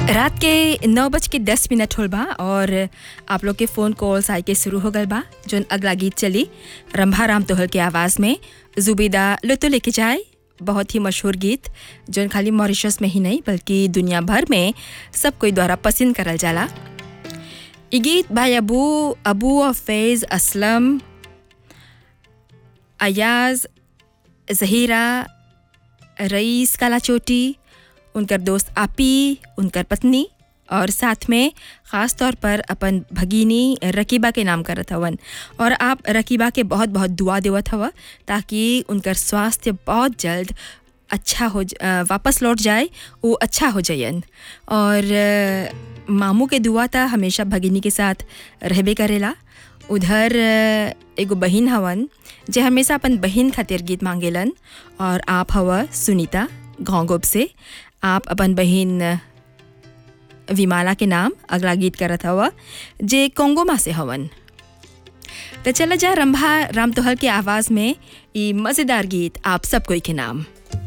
रात के नौ बज के दस मिनट होल बा और आप लोग के फ़ोन कॉल्स आए के शुरू हो गल बा जोन अगला गीत चली रंभा राम तोहल के आवाज़ में जुबीदा लुतो लेके जाए बहुत ही मशहूर गीत जोन खाली मॉरिशस में ही नहीं बल्कि दुनिया भर में सब कोई द्वारा पसंद करल जाला ई गीत भाई अबू अबू और फैज़ असलम अयाज जहीरा रईस काला चोटी उनकर दोस्त आपी उनकर पत्नी और साथ में ख़ास तौर पर अपन भगिनी रकीबा के नाम करत हवन और आप रकीबा के बहुत बहुत दुआ देवत हव ताकि उनकर स्वास्थ्य बहुत जल्द अच्छा हो ज- अ, वापस लौट जाए वो अच्छा हो जायन और अ, मामू के दुआ था हमेशा भगिनी के साथ रहबे करेला उधर अ, एगो बहिन हवन जे हमेशा अपन बहिन खातिर गीत मांगेलन और आप हव सुनीता घोंगोब से आप अपन बहिन विमाला के नाम अगला गीत करत हव जे कोंगोमा से हवन तो चला जा रंभा राम तोहल के आवाज़ में ई मज़ेदार गीत आप सब कोई के नाम